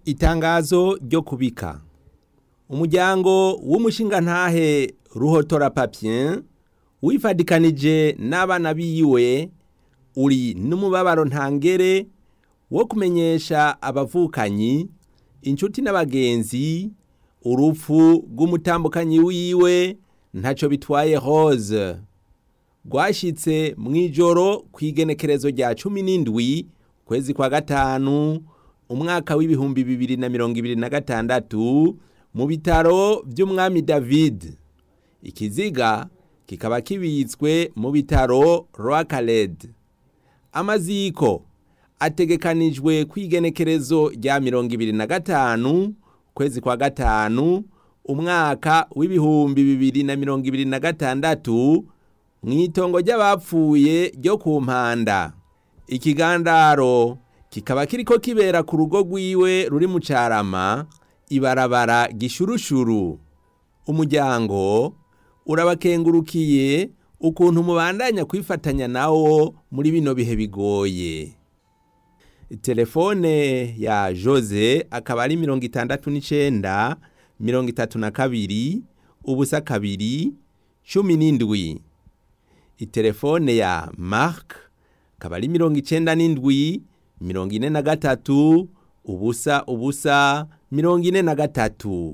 Itangazo ryo kubika umuryango w'umushingantahe Ruhotora Papien wifadikanije n'abana biwe uri n'umubabaro ntangere wo kumenyesha abavukanyi inshuti n'abagenzi urupfu rw'umutambukanyi wiwe ntaco bitwaye Rose rwashitse mw'ijoro kw'igenekerezo rya cumi n'indwi kwezi kwa gatanu umwaka w'ibihumbi bibiri na mirongo ibiri na gatandatu mu bitaro vy'umwami David ikiziga kikaba kibitswe mu bitaro Rwakaled amaziko ategekanijwe kw'igenekerezo rya mirongo ibiri na gatanu kwezi kwa gatanu umwaka w'ibihumbi bibiri na mirongo ibiri na gatandatu mw'itongo ry'abapfuye ryo ku mpanda ikigandaro kikaba kiriko kibera ku rugo rwiwe ruri mu carama ibarabara gishurushuru umuryango urabakengurukiye ukuntu mubandanya kwifatanya nawo muri bino bihe bigoye telefone ya Jose akaba ari mirongo itandatu n'icenda mirongo itatu na kabiri ubusa kabiri cumi n'indwi itelefone ya Mark akaba ari mirongo icenda n'indwi mirongo ine na gatatu ubusa ubusa mirongo ine na gatatu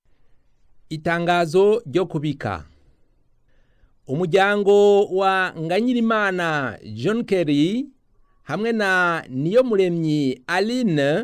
itangazo ryo kubika umuryango wa Nganyirimana John Kerry hamwe na Niyomuremyi Aline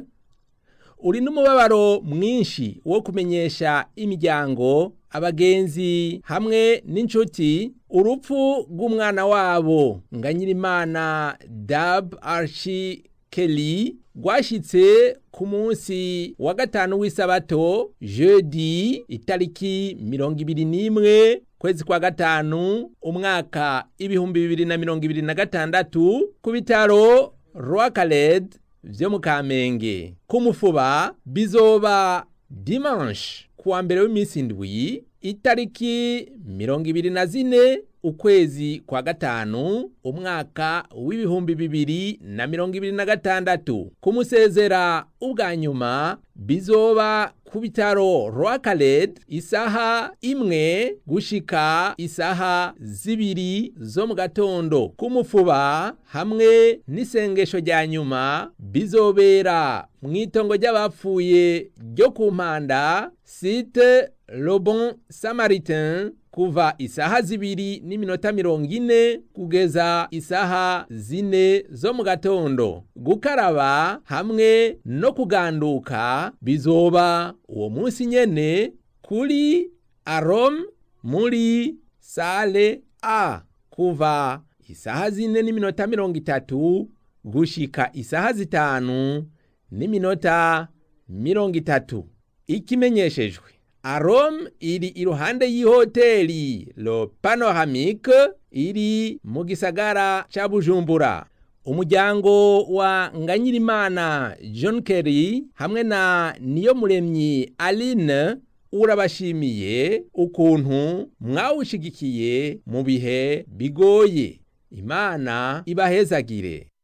uri n'umubabaro mwinshi wo kumenyesha imiryango abagenzi hamwe n'inshuti urupfu rw'umwana wabo Nganyirimana Dab Archie Kelly rwashitse ku munsi wa gatanu w'isabato jeudi itariki mirongo ibiri n'imwe kwezi kwa gatanu umwaka ibihumbi bibiri na mirongo ibiri na gatandatu ku bitaro Rwakaled vyo mu Kamenge ku mufuba bizoba dimanche kuwa mbere w'iminsi indwi itariki mirongo ibiri na zine ukwezi kwa gatanu umwaka w'ibihumbi bibiri na mirongo ibiri na gatandatu kumusezera ubwa nyuma bizoba ku bitaro Rwakaled isaha imwe gushika isaha zibiri zo mu gatondo kumufuba hamwe n'isengesho rya nyuma bizobera mw'itongo ry'abapfuye ryo ku mpanda site Le Bon Samaritain kuva isaha zibiri n'iminota mirongo ine kugeza isaha zine zo mu gatondo gukaraba hamwe no kuganduka bizoba uwo munsi nyene kuri arom muri sale a kuva isaha zine n'iminota mirongo itatu gushika isaha zitanu n'iminota mirongo itatu ikimenyeshejwe Arom iri iruhande y'ihoteli Le Panoramique iri mu gisagara ca Bujumbura. Umuryango wa Nganyirimana John Kerry hamwe na Niyomuremyi Aline urabashimiye ukuntu mwawushigikiye mu bihe bigoye. Imana ibahezagire.